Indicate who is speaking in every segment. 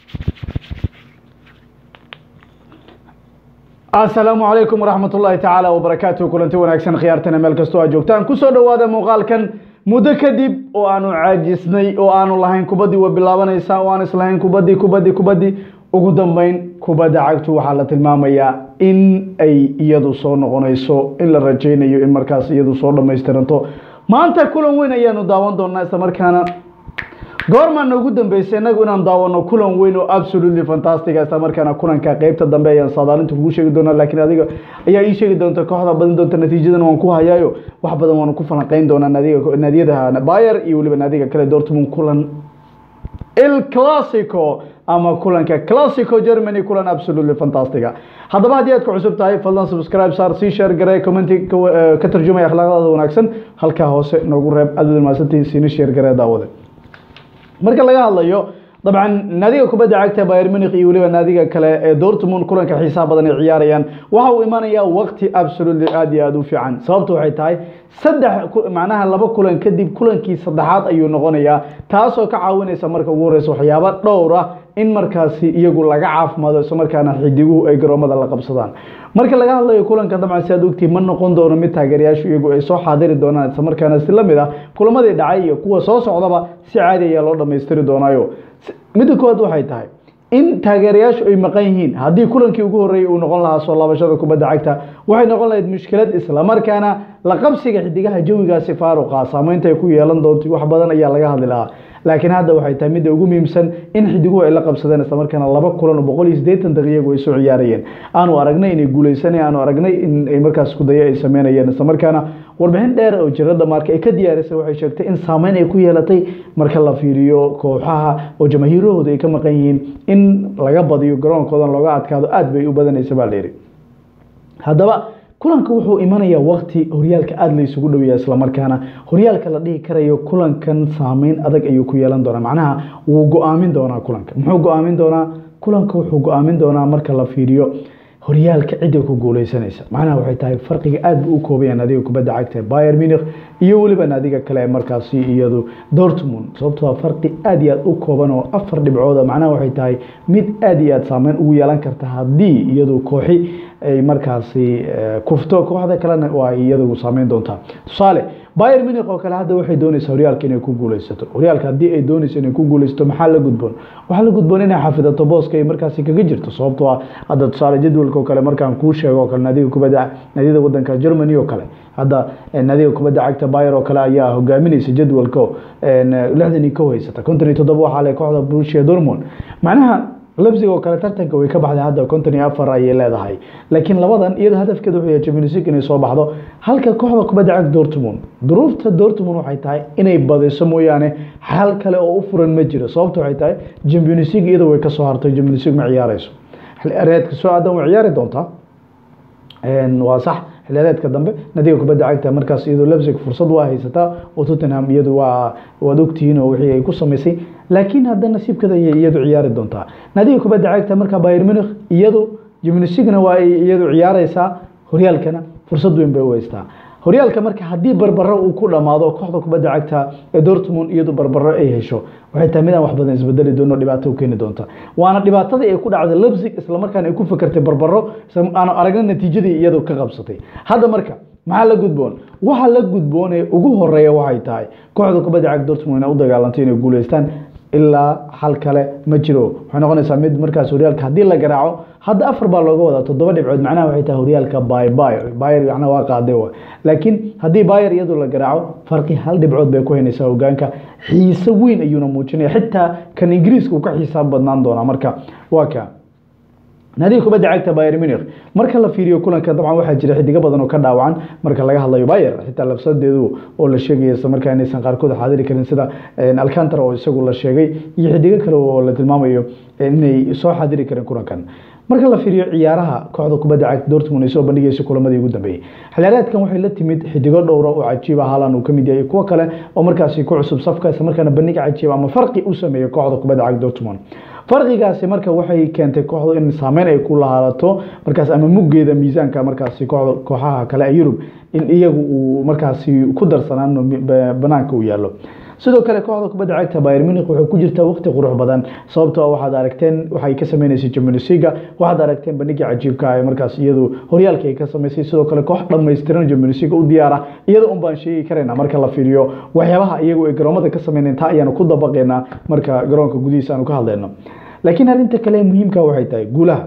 Speaker 1: asalaamu calaykum waraxmat ullaahi tacaala wabarakaatuh kulanti wanaagsan khiyaartana meel kastoo aad joogtaan kusoo dhowaada muuqaalkan muddo kadib oo aanu caajisnay oo aanu lahayn kubaddii waa bilaabanaysaa oo aan islahayn kubaddii kubaddii kubaddii ugu dambeyn kubadda cagtu waxaa la tilmaamayaa in ay iyadu soo noqonayso in la rajaynayo in markaas iyadu soo dhamaystiranto maanta kulan weyn ayaanu daawan doonaa isla markaana goormaana ugu dambeysay inagu inaan daawano kulan weyn oo absolutely fantastic isla markaana kulanka qeybta dambe ayaan saadaalinta kugu sheegi doonaa laakiin adiga ayaa ii sheegi doonta kooxda badin doonta natiijadan waan ku hayaayo wax badan waanu ku falanqeyn doonaa naadiga naadiyada Bayer iyo weliba naadiga kale Dortmund kulan El Clasico ama kulanka Clasico Germany kulan absolutely fantastic haddaba haddii aad ku cusub tahay fadlan subscribe saar sii share garee commenti ka tarjumaya akhlaaqdaada wanaagsan halkaa hoose noogu reeb aad u mahadsantihiin siina share garee daawada marka laga hadlayo dabcan naadiga kubadda cagta Bayern Munich iyo weliba naadiga kale ee Dortmund kulanka xiisaha badan ay ciyaarayaan waxa uu imaanayaa waqti absolutely aad iyo aad u fiican sababtu waxay tahay saddex macnaha laba kulan kadib kulankii saddexaad ayuu noqonayaa taasoo ka caawinaysa marka ugu horeysa waxyaabo dhowr ah in markaasi iyagu laga caafimaado isla markaana xidiguhu ay garoomada la qabsadaan marka laga hadlayo kulanka dabcan si aad ogtihi ma noqon doono mid taageerayaashu iyagu ay soo xaadiri doonaan isla markaana si lamid ah kulamadii dhacay iyo kuwa soo socdaba si caadi ayaa loo dhammaystiri doonaayo midda koowaad waxay tahay in taageerayaashu ay maqan yihiin haddii kulankii ugu horreeyey uu noqon lahaa soo laabashada kubadda cagta waxay noqon lahayd mushkilad isla markaana la qabsiga xidigaha jawigaasi faaruqa saameynta ay ku yeelan doonto wax badan ayaa laga hadli lahaa laakiin hadda waxay tahay midda ugu muhiimsan in xidiguhu ay la qabsadeen isla markaana laba kulan oo boqol iyo siddeetan daqiiqo ay soo ciyaarayeen aanu aragnay inay guuleysanay aanu aragnay in ay markaas kudayo ay sameynayeen isla markaana warbixin dheer oo jirada marka ay ka diyaarisay waxay sheegtay in saameyn ay ku yeelatay marka la fiiriyo kooxaha oo jamahiirahooda ay ka maqan yihiin in laga badiyo garoonkoodan looga adkaado aad bay u badanaysa baa layidhi haddaba kulanka wuxuu imanayaa wakti horyaalka aada la isugu dhoweeya islamarkaana horyaalka la dhihi karayo kulankan saameyn adag ayuu ku yeelan doonaa macnaha wuu go-aamin doonaa kulanka muxuu go-aamin doonaa kulanka wuxuu go-aamin doonaa marka la fiiriyo horyaalka cidda ku guuleysanaysa macnaha waxay tahay farqiga aad buu u koobaya naadiga kubadda cagta Bayern Munich iyo weliba naadiga kale ee markaasi iyadu Dortmund sababtoo ah farqi aad iyo aad u kooban oo afar dhibcood macnaha waxay tahay mid aad iyo aad saameyn ugu yeelan karta haddii iyadu kooxi ay markaasi kufto kooxda kalena waa iyadu saameyn doontaa tusaale Bayern Munich oo kale hadda waxay doonaysaa horyaalka inay ku guuleysato horyaalka haddii ay doonayso inay ku guuleysato maxaa la gudboon waxaa la gudboon inay xafidato booska ay markaasi kaga jirto sababtoo ah hadda tusaale jadwalka oo kale markaan kuu sheego oo kale naadiga kubadda naadiyada wadanka Germany oo kale hadda naadiga kubadda cagta Bayern oo kale ayaa hogaaminaysa jadwalka lixdan iyo kow haysata konton iyo toddoba waxaa leh kooxda Borussia Dortmund macnaha Leipzig oo kale tartanka way ka baxday hadda konton iyo afar ayay leedahay laakiin labadan iyada hadafkeeda wuxuu yahay Champions League inay soo baxdo halka kooxda kubadda cagta Dortmund duruufta Dortmund waxay tahay inay badiso mooyaane hal kale oo u furan ma jiro sababtu waxay tahay Champions League iyada way ka soo hartay Champions League ma ciyaarayso xilciyaareedka soo aadan way ciyaari doontaa waa sax xilciyaareedka dambe nadiga kubadda cagta markaas iyadoo Leipzig fursad waa haysataa oo Tottenham iyadu waa waad ogtihiin oo wixii ay ku samaysay laakiin hadda nasiibkeeda ayay iyadu ciyaari doontaa nadiga kubadda cagta marka Bayern Munich iyadu Champions League-na waa ay iyadu ciyaaraysaa horyaalkana fursad weyn bay u haystaa horyaalka marka haddii barbaro uu ku dhamaado kooxda kubadda cagta ee Dortmund iyadu barbaro ay hesho waxay tahay midaan wax badan isbedeli doono dhibaato u keeni doonta waana dhibaatadii ay ku dhacday Leipzig isla markaana ay ku fakartay barbaro aan aragna natiijadii iyadu ka qabsatay hadda marka maxaa la gudboon waxa la gudboon ee ugu horeeya waxay tahay kooxda kubadda cagta Dortmund inay u dagaalantay inay guuleystaan ilaa hal kale ma jiro waxay noqonaysaa mid markaas horyaalka haddii la garaaco hadda afar baa looga wadaa toddoba dhibcood macnaha waxay tahay horyaalka bay bayer bayer macnaha waa qaaday wa laakiin haddii bayer iyadoo la garaaco farqi hal dhibcood bay ku haynaysaa hogaanka xiise weyn ayuuna muujinaya xitaa kan ingiriiska uu ka xisaab badnaan doonaa marka waa ka naadiga kubadda cagta Bayern Munich marka la fiiriyo kulanka dabcan waxaa jira xidiga badan oo ka dhaawacan marka laga hadlayo Bayer xitaa lafsadeedu oo la sheegay isla markaa inaysan qaarkood xaadiri karin sida Alcantara oo isagu la sheegay iyo xidiga kale oo la tilmaamayo inay soo xaadiri karin kulankan marka la fiiriyo ciyaaraha kooxda kubadda cagta Dortmund ay soo bandhigayso kulamadii ugu dambeeyay xilciyaareedkan waxay la timid xidigo dhowr oo cajiib ah Haaland uu kamid yahay kuwa kale oo markaasi ku cusub safka isla markaana bandhig cajiib ama farqi u sameeyo kooxda kubadda cagta Dortmund farqigaasi marka waxay keentay kooxdu in saameyn ay ku lahaalato markaas ama muggeeda miisaanka markaasi kooxaha kale ee Yurub in iyagu uu markaasi ku darsanaan banaanka u yaallo sidoo kale kooxda kubadda cagta Bayern Munich waxay ku jirtaa waqti qurux badan sababtoo ah waxaad aragteen waxay ka sameynaysaa Champions League waxaad aragteen bandhigii cajiibka ah ee markaas iyadu horyaalka ay ka sameysay sidoo kale koox dhammaystiran Champions League u diyaara iyada un baan sheegi karaynaa marka la fiiriyo waxyaabaha iyagu ay garoomada ka sameynayaan taa ayaanu ku dabaqaynaa marka garoonka gudihiisa aanu ka hadlayno laakiin arrinta kale ee muhiimka waxay tahay guulaha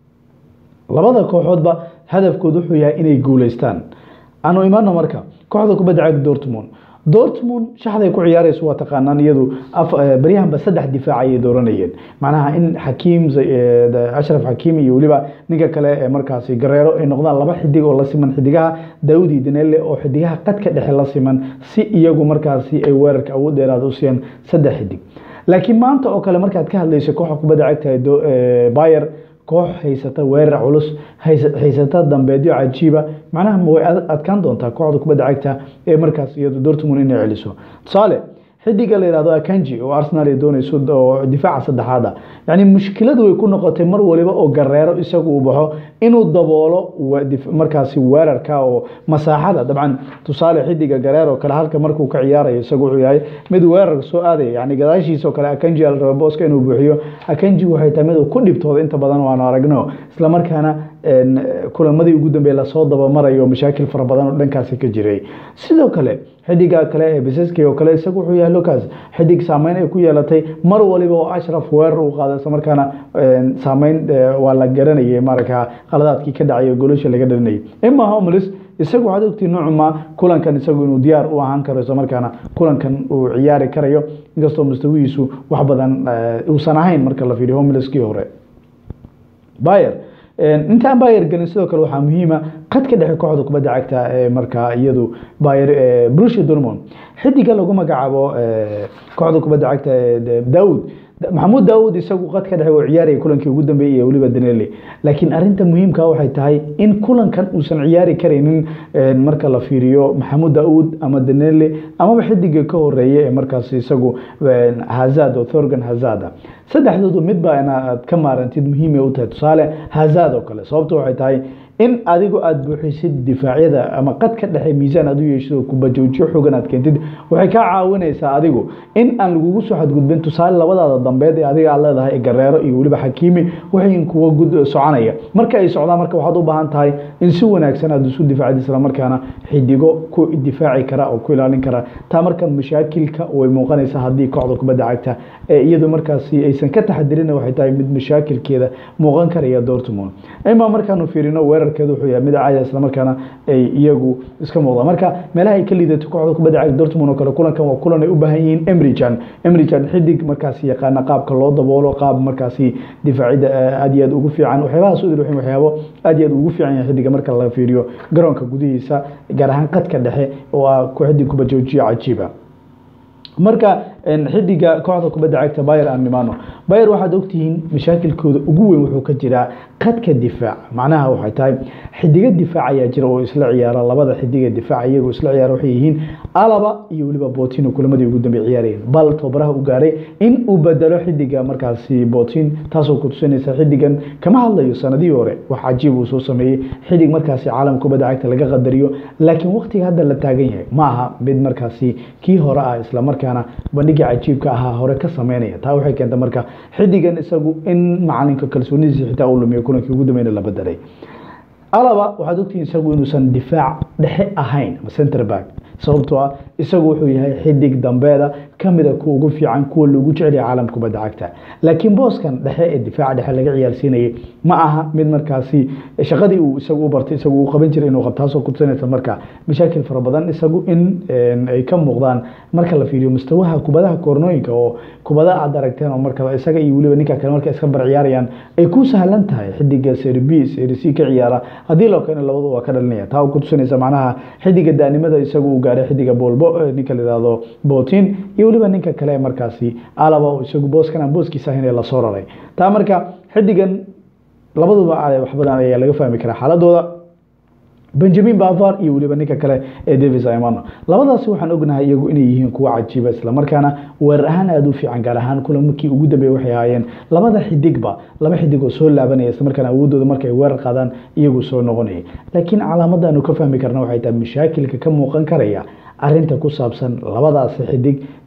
Speaker 1: labada kooxoodba hadafkoodu wuxuu yahay inay guuleystaan aanu imaano marka kooxda kubadda cagta Dortmund Dortmund shaxday ku ciyaarayso waa taqaanaan iyadu baryahanba saddex difaac ayay dooranayeen macnaha in Hakim Ashraf Hakim iyo waliba ninka kale ee markaasi Guerrero ay noqdaan laba xidig oo la siman xidigaha Daudi Danelle oo xidigaha qadka dhexe la siman si iyagu markaasi ay weerarka awood dheeraad u siiyaan saddex xidig laakiin maanta oo kale markaad ka hadlayso kooxda kubadda cagta ee Bayern koox haysata weerar culus haysata dambeedyo cajiiba macnaha way adkaan doontaa kooxda kubadda cagta ee markaas iyadu Dortmund inay celiso tusaale xidiga la yiraahdo Akanji oo Arsenal ay doonayso oo difaaca saddexaad ah yani mushkiladu way ku noqotay mar waliba oo Guerrero isagu uu baxo inuu daboolo markaasi weerarka oo masaaxada dabcan tusaale xidiga Guerrero kale halka markuu ka ciyaarayo isagu wuxuu yahay mid weerar soo aaday yani gadaashiisa oo kale Akanji al rabo booska inuu buuxiyo Akanji waxay tahay mid uu ku dhibtooda inta badan waan aragno isla markaana kulamadii ugu dambeeyay la soo dabamarayo mashaakil fara badan oo dhankaasi ka jiray sidoo kale xidiga kale ee Biseski oo kale isagu wuxuu yahay Lucas xidig saameyn ay ku yeelatay mar waliba oo Ashraf weerar uu qaaday isla markaana saameyn waa la garanayay marka qaladaadkii ka dhacay goolasha laga dhalinayay Emma Hummels isagu waxaad ogtiin noocuma kulankan isagu inuu diyaar u ahaan karo isla markaana kulankan uu ciyaari karayo inkastoo mustawigiisu wax badan uusan ahayn marka la fiiriyo Hummelskii hore Bayern intaan Bayern gelin sidoo kale waxaa muhiima qadka dhexe kooxda kubadda cagta ee markaa iyadu Bayern Borussia Dortmund xidiga lagu magacaabo kooxda kubadda cagta ee Daud maxamuud daawud isagu qadka dhexe uu ciyaarayay kulankii ugu dambeeyay iyo weliba danele laakiin arinta muhiimka waxay tahay in kulankan uusan ciyaari karaynin marka la fiiriyo maxamuud daawud ama danele amaba xidiga ka horeeya ee markaas isagu hazad oo thorgan hazada saddexdoodu midba inaad ka maarantid muhiimay u tahay tusaale hazad oo kale sababto waxay tahay in adigu aada buuxisid difaacyada ama qadka dhexe miisaan aad u yeeshid oo kubajoojiyo xogan aad keentid waxay kaa caawinaysaa adigu in aan lagugu soo xadgudbin tusaale labadaada dambeed ee adiga aad leedahay gareero iyo weliba xakiimi waxay kuwa gud soconaya marka ay socdaan marka waxaad u baahan tahay in si wanaagsan aad isu difaacid isla markaana xidigo ku difaaci kara oo ku ilaalin kara taa marka mashaakilka way muuqanaysaa haddii kooxda kubadda cagta ee iyadu markaasi aysan ka taxadirin waxay tahay mid mashaakilkeeda muuqan karaya Dortmund ima markaanu fiirino weerarkeedu wuxuu yahay mid caadi isla markaana ay iyagu iska muuqdaan marka meelaha ay ka liidato kooxda kubadda cagta Dortmund oo kale kulankan waa kulan ay u baahan yihiin Emre Can Emre Can xidig markaasi yaqaana qaabka loo daboolo qaab markaasi difaacida aad iyo aad ugu fiican waxyaabahaas u dhixin waxyaabo aad iyo aad ugu fiican yahay xidiga marka la fiiriyo garoonka gudihiisa gaar ahaan qadka dhexe oo ah ku xidig kubajoojiyo cajiiba marka xidiga kooxda kubadda cagta Bayern aan nimaano Bayern waxaad ogtihiin mashaakilkooda ugu weyn wuxuu ka jiraa qadka difaac macnaha waxay tahay xidiga difaac ayaa jira oo isla ciyaara labada xidiga difaac iyagu isla ciyaara waxay yihiin Alaba iyo waliba Botin kulamadii ugu dambeeyay ciyaarayeen bal tobaraha u gaaray in uu bedelo xidiga markaasi Botin taasoo ku tusinaysa xidigan kama hadlayo sanadii hore wax cajiib uu soo sameeyay xidig markaasi caalamka kubadda cagta laga qadariyo laakiin waqtiga hadda la taagan yahay ma aha mid markaasi kii hore ah isla markaana bandhiga cajiibka ahaa hore ka sameynaya taa waxay keentay marka xidigan isagu in macalinka kalsoonidiisa xitaa uu lumiyo kulankii ugu dambeeyna la bedelay alaba waxaad ogtihiin isagu inuusan difaac dhexe ahayn ama center back sababtoo ah isagu wuxuu yahay xidig dambeeda kamida kuwa ugu fiican kuwa lagu jecel yahay caalamka kubadda cagta laakiin booskan dhexe ee difaaca dhexe laga ciyaarsiinayay ma aha mid markaasi shaqadii uu isagu u bartay isagu uu qaban jiray inuu qabto taasoo ku tusinaysa marka mashaakil fara badan isagu in ay ka muuqdaan marka la fiiriyo mustawaha kubadaha koornooyinka oo kubada aad aragteen oo marka isaga iyo weliba ninka kale marka iska bar ciyaarayaan ay ku sahlan tahay xidiga Serie B Serie C ka ciyaara haddii loo keeno labadu waa ka dhalinaya taa ku tusinaysa macnaha xidiga daanimada isagu uu gaaray xidiga bolbo ninka la yiraahdo Botin iyo weliba ninka kale markaasi alaba oo isagu booskan aan booskiisa ahayn ee la soo raray taa marka xidigan labaduba wax badan ayaa laga fahmi karaa xaaladooda benjamin bavar iyo weliba ninka kale ee davis imano labadaasi waxaan ognahay iyagu inay yihiin kuwa cajiiba isla markaana weerar ahaan aada u fiican gaar ahaan kulankii ugu dambeeyay waxay ahaayeen labada xidigba laba xidig oo soo laabanaya isla markaana awoodooda markay weerar qaadaan iyagu soo noqonayay laakiin calaamada aanu ka fahmi karna waxay tahay mashaakilka ka muuqan karaya arinta ku saabsan labadaasi xidig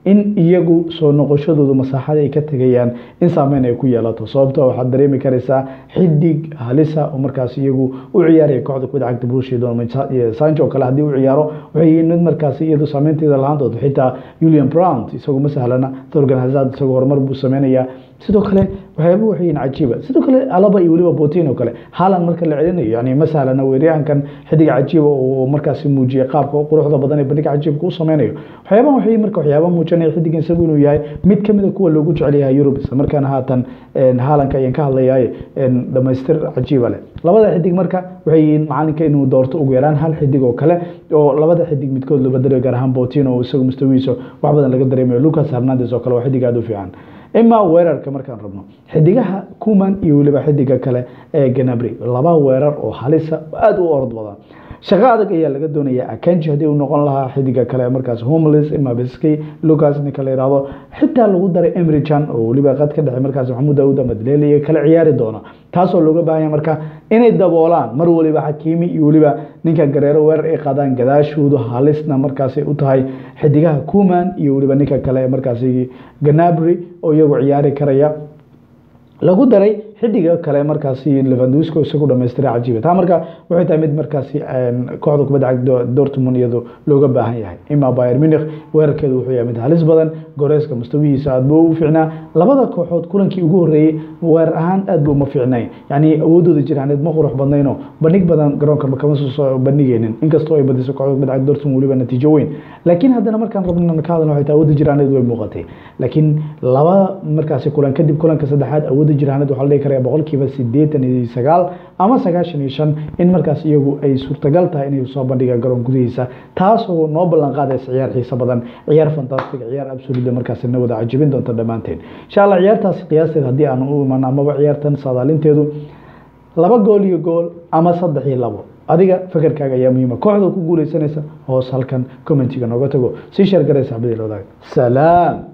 Speaker 1: in iyagu soo noqoshadoodu masaaxada ay ka tegayaan in saameyn ay ku yeelato sababto waxaad dareemi karaysaa xidig halisa oo markaas iyagu u ciyaaraya kooxda kubadda cagta Borussia Dortmund Sancho kale haddii u ciyaaro waxay yihiin mid markaas iyadu saameynteeda lahaan doonto xitaa Julian Brandt isagoo ma sahlana Thorgan Hazard isagoo horumar buu sameynayaa sidoo kale waxyaaba waxay yihiin cajiiba sidoo kale alaba iyo weliba Potin oo kale haalan marka la celinayo yani ma sahlana weeryahankan xidig cajiiba oo markaas muujiyay qaabka quruxda badan ee bandhiga cajiibka u sameynayo waxyaabahan waxay marka waxyaaba muujinaya xidigan isagu inuu yahay mid kamid a kuwa loogu jecel yahay Europe isla markaana haatan haalanka ayaan ka hadlayaay dhamaystir cajiiba leh labada xidig marka waxay yihiin macalinka inuu doorto ugu yaraan hal xidig oo kale oo labada xidig midkood loo bedelayo gaar ahaan Potin oo isagu mustawiisa wax badan laga dareemayo Lucas Hernandez oo kale waa xidig aad u fiican ima weerarka markaan rabno xidigaha kuman iyo weliba xidiga kale ee ganabri laba weerar oo halisa aada u orod badan shaqo adag ayaa laga doonaya akanji haddii uu noqon lahaa xidiga kale markaas homeless imabiski lucas ninka la yidhaahdo xitaa lagu daray emrijan oo weliba qad ka dhexey markaas maxamuud daawud amadleli iyo kala ciyaari doona taasoo looga baahanya marka inay daboolaan mar waliba xakiimi iyo weliba ninka gareero weerar ay qaadaan gadaashoodu halisna markaasay u tahay xidigaha kuman iyo weliba ninka kale markaas ganabri oo iyagu ciyaari karaya lagu daray xidiga kale markaasi levandusco isagu dhamaystiray cajiiba taa marka waxay tahay mid markaasi kooxda kubadda cagta dortmund iyadu looga baahan yahay ima bayer munich weerarkeedu wuxuu yahay mid halis badan goreeska mustawihiisa aad buu u fiicnaa labada kooxood kulankii ugu horreeyey weerar ahaan aad buu uma fiicnayn yacni awoodooda jiraaneed ma qurux badnayno bandhig badan garoonka kama soo bandhigaynin inkastoo ay badiso kooxda kubadda cagta dortmund weliba natiijo weyn laakiin haddana markaan rabno ka hadalno waxay tahay awoodda jiraaneed way muuqatay laakiin laba markaasi kulan kadib kulanka saddexaad awoodda jiraaneed waxaa la dhihi karaya boqolkiiba sideetan iyo sagaal ama sagaashan iyo shan in markaas iyagu ay suurtagal tahay inay soo bandhigaan garoon gudihiisa taasoo noo ballan qaadaysa ciyaar xiiso badan ciyaar fantastic ciyaar absolute markaas na wada cajibin doonta dhammaanteen insha allah ciyaartaasi qiyaasteed haddii aan u iman amaba ciyaartan saadaalinteedu laba gool iyo gool ama saddex iyo labo adiga fakerkaaga ayaa muhiima kooxda ku guuleysanaysa hoos halkan commentiga nooga tago sii sheer garay saxbadii loodaag salaam